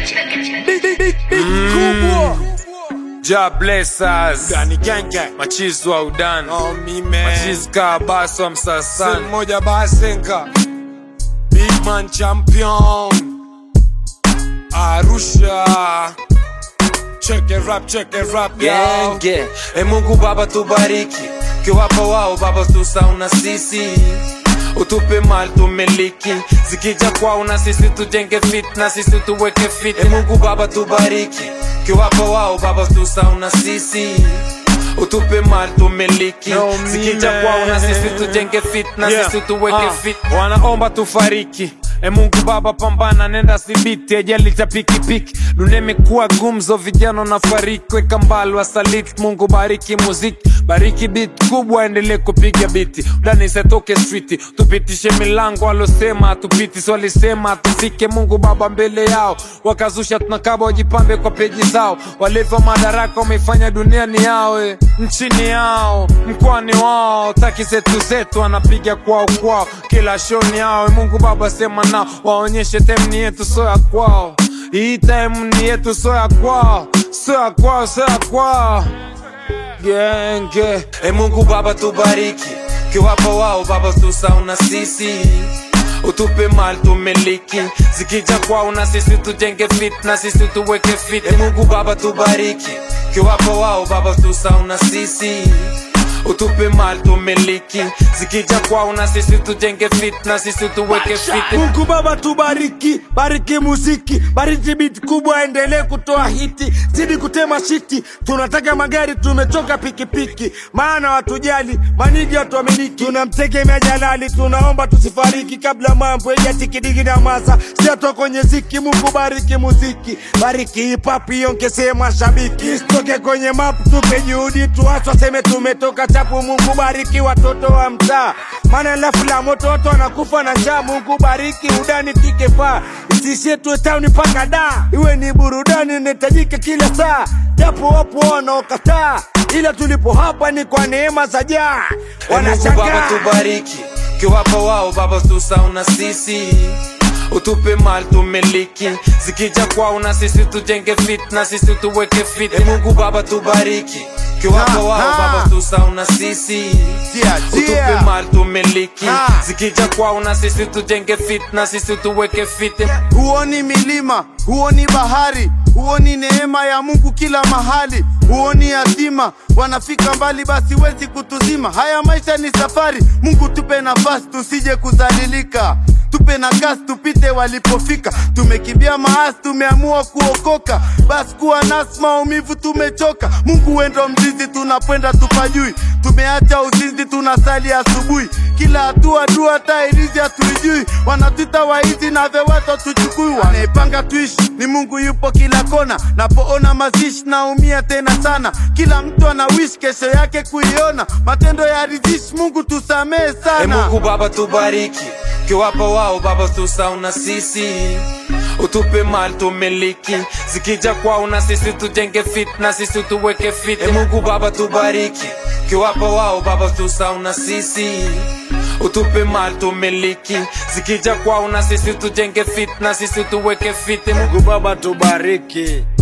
Big, big, big, big kubwa. Ja bless us. Dani gang gang. Machizi wa udani. Oh me man. Machizi ka baso wa Sen msasani. moja basenga. Big man champion. Arusha. Check it rap, check it rap, yo. Genge. E Mungu Baba tubariki. Kiwapa wao Baba tusauna sisi. Utupe mali tumiliki. Zikija kwao na sisi tujenge fit na sisi tuweke fit. E Mungu Baba tubariki. Kiwapa wao Baba tusauna sisi. Utupe mali tumiliki. No, me, Zikija man. kwao na sisi tujenge fit na Yeah. sisi tuweke Ah. fit. Wanaomba tufariki. E Mungu Baba pambana, nenda sibiti, ajali cha pikipiki. Dunia imekuwa gumzo, vijana na fariki, weka mbali wasaliti. Mungu bariki muziki, bariki beat kubwa, endelee kupiga biti, udani setoke streeti, tupitishe milango, walosema hatupiti, si walisema hatufike. Mungu Baba mbele yao wakazusha, tunakaba wajipambe kwa peji zao, walevi wa madaraka wameifanya dunia ni yao, eh. nchini yao, mkoani wao, taki zetu zetu wanapiga kwao kwao, kila show ni yao. Eh, Mungu Baba sema nao, waonyeshe time ni yetu, so ya kwao. Hii time ni yetu, so ya kwao, so ya kwao, so ya kwao genge. E Mungu Baba tubariki, kiwapa wao Baba tusauna sisi utupe mali tumiliki, zikija kwao na sisi tujenge fit na sisi tuweke fit. E Mungu Baba tubariki, kiwapa wao Baba tusauna sisi utupe mali tumiliki, zikija kwao na sisi tujenge fit na sisi tuweke fit. Mungu Baba tubariki, bariki muziki, bariki beat kubwa, endelee kutoa hiti, zidi kutema shiti. Tunataka magari, tumechoka pikipiki, maana watujali, maniji watuamiliki. Tunamtegemea Jalali, tunaomba tusifariki kabla mambo yatikidigi na masa siato kwenye ziki. Mungu bariki muziki, bariki hip hop, iongezee mashabiki, isitoke kwenye map, tupe juhudi, tuacho seme tumetoka chapu. Mungu bariki watoto wa mtaa, maana lafu la moto watu wanakufa na njaa. Mungu bariki udani tike paa, isishie tu town mpaka da, iwe ni burudani inahitajika kila saa, japo wapo wanaokataa, ila tulipo hapa ni kwa neema za jaa. E Mungu Baba Wanashangaa tubariki, kiwapa wao Baba tusauna sisi utupe mali tumiliki, zikija kwao na sisi tujenge fit na sisi tuweke fit. E Mungu Baba tubariki, kiwapa Ha, wao ha. Baba tusauna sisi Yeah, utupe yeah. mali tumiliki, Ha. zikija kwao na sisi tujenge fit na sisi tuweke fit. huoni milima, huoni bahari, huoni neema ya Mungu kila mahali, huoni yatima wanafika mbali, basi wezi kutuzima. Haya maisha ni safari, Mungu tupe nafasi tusije kudhalilika, tupe na kasi tupite walipofika. Tumekimbia maasi, tumeamua kuokoka, basi kuwa nasi, maumivu tumechoka. Mungu wendo mzizi, tunapwenda tupajui, tumeacha uzinzi, tunasali asubuhi, kila hatua dua, tairizi hatuijui, wanatuita waizi na vewato tuchukui, wanaipanga tuishi ni Mungu yupo kila kona, napoona mazishi naumia tena sana, kila mtu ana wish kesho yake kuiona, matendo ya rizishi, Mungu tusamehe E sana. Mungu Baba tubariki, kiwapa wao Baba tusauna sisi utupe mali tumiliki, zikija kwao na sisi tujenge fit na sisi tuweke fit. E Mungu Baba tubariki, kiwapa wao Baba tusauna sisi utupe mali tumiliki, zikija kwao na sisi tujenge fit na sisi tuweke fit. E Mungu Mungu Baba tubariki,